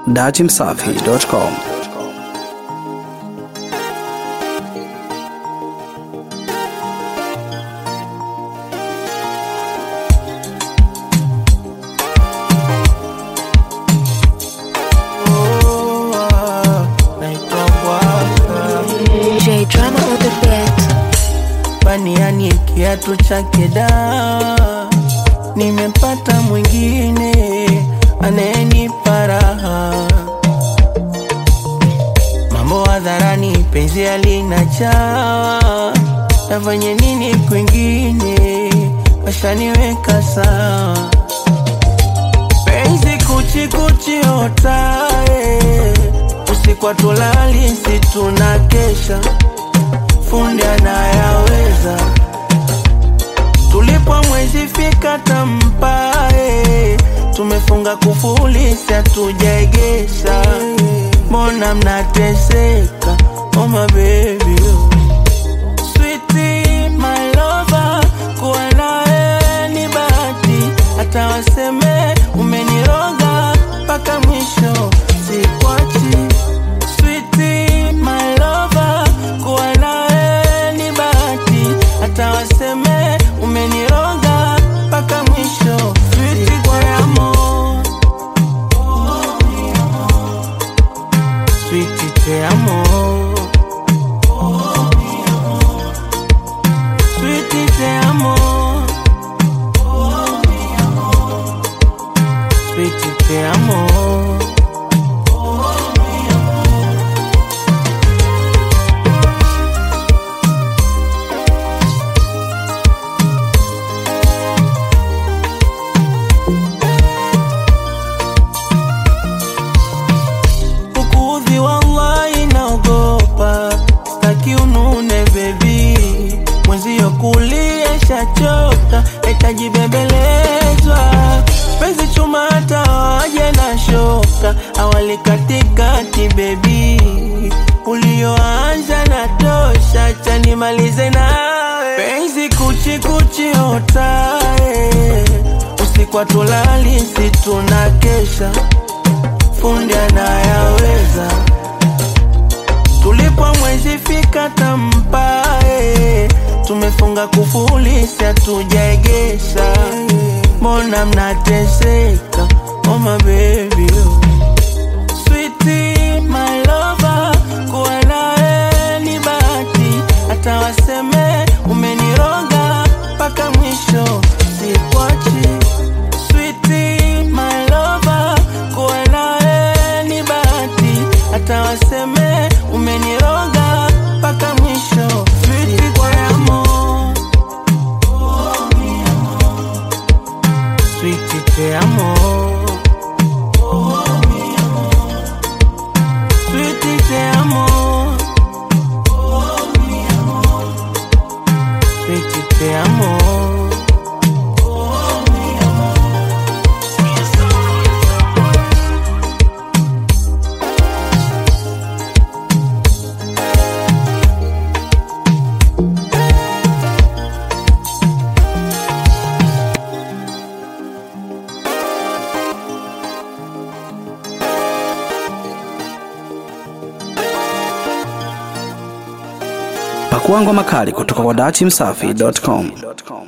datimsafi.com. naitwa Bwaka J drama on the beat. baniani kiatu chake da nimepata mwingine anayenipa raha mambo hadharani penzi alinajaa nafanye nini kwingine washaniweka sawa penzi kuchikuchiota usiku tulali si tunakesha fundi anayaweza tulipo mwezi fika tampae tumefunga kufuli si hatujaegesha mbona mnateseka oh my baby Sweetie, my lover, kuwa nawe ni bahati, hata waseme umeniroga mpaka mwisho sikwachi. Sweetie, my lover, kuwa nawe ni bahati, hata waseme umeniroga mpaka mwisho. Sweetie, te amo. Sweetie, te amo. Sweetie, te amo. Sweetie, te amo. Kukuudhi wallahi naogopa, staki unune bebi, mwenzio kulia shachoka, itajibembelezwa penzi chuma hata waje na shoka, awali katikati bebi, ulioanza na tosha, chanimalize nawe penzi kuchi kuchi otae, usiku tulali si tunakesha fundi anayaweza tulipo mwezi fika tampae tumefunga kufuli si hatujaegesha mbona mnateseka oh my baby Sweetie, my lover, kuwa nawe ni bahati, hata waseme umeniroga mpaka mwisho sikwachi. Sweetie, my lover, kuwa nawe ni bahati, hata waseme umeniroga mpaka mwisho. Sweetie, te amo. Sweetie, te amo. Sweetie, te amo. Sweetie, te amo. Pakua ngoma kali kutoka kwa datimsafi.com.